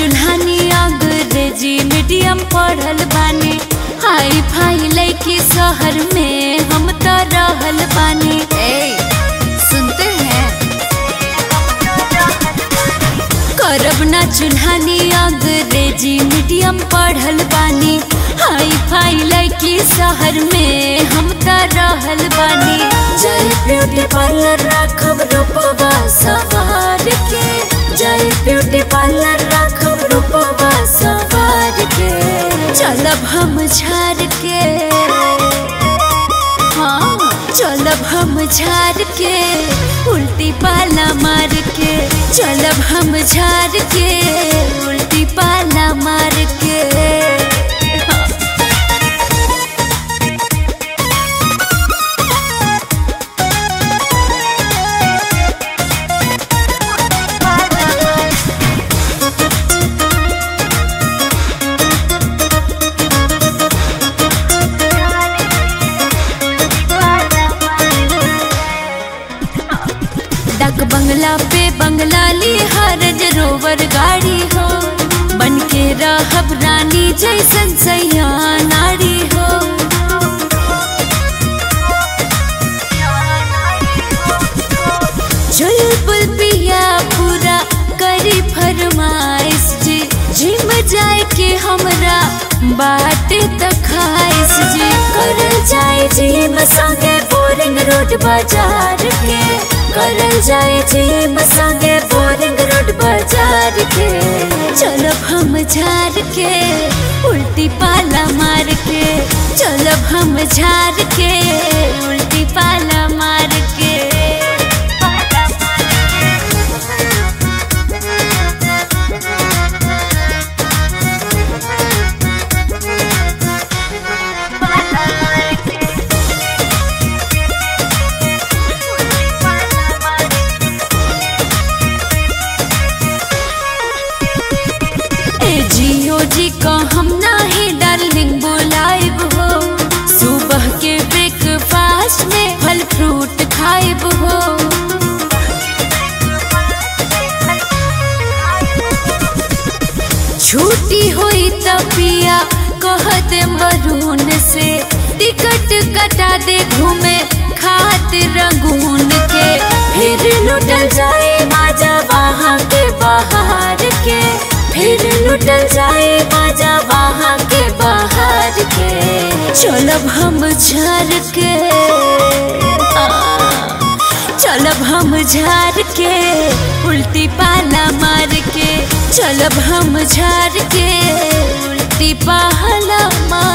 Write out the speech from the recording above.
चूल्हानी अंग्रेजी मीडियम पढ़ल बानी हाई फाई लैकी शहर में हम तो रहल बानी ए, सुनते हैं करब ना चूल्हानी अंग्रेजी मीडियम पढ़ल बानी हाई फाई लैकी शहर में हम तो रहल बानी जय ब्यूटी पार्लर राखब रूपवा सवार के जय ब्यूटी पार्लर राखब रूपवा सवार के चलब हम झार के हाँ चलब हम झार के उल्टी पाला मार के चलब हम झार के उल्टी पाला मार के हाँ। डाक बंगला पे बंगला ली हरज रोवर गाड़ी हो बन के रहब रानी जैसन सैया नारी हो चुलबुल पिया पूरा करी फरमाइश जी जिम जाए के हमरा बाटे त खाइश जी करल जाए जिम संगे बोरिंग रोड बाजार के करल जाए जिम संगे बोरिंग रोड बाजार के चलब हम झार के उल्टी पाला मार के चलब हम झार के उल्टी पाला मार के ए जियो जी का हम नाही डार्लिंग बुलाइब हो सुबह के ब्रेकफास्ट में फल फ्रूट खाइब हो छुट्टी हुई त पिया कह दे मरून से टिकट कटा दे घूमे खातिर रंगून के फिर लुटल जाए माजा वहाँ के बाहर के फिर लुटल जाए माजा वहाँ के बाहर के चलब हम झर के आ, चलब हम झार के उल्टी पाला मार के चलब हम झार के उल्टी पाला मार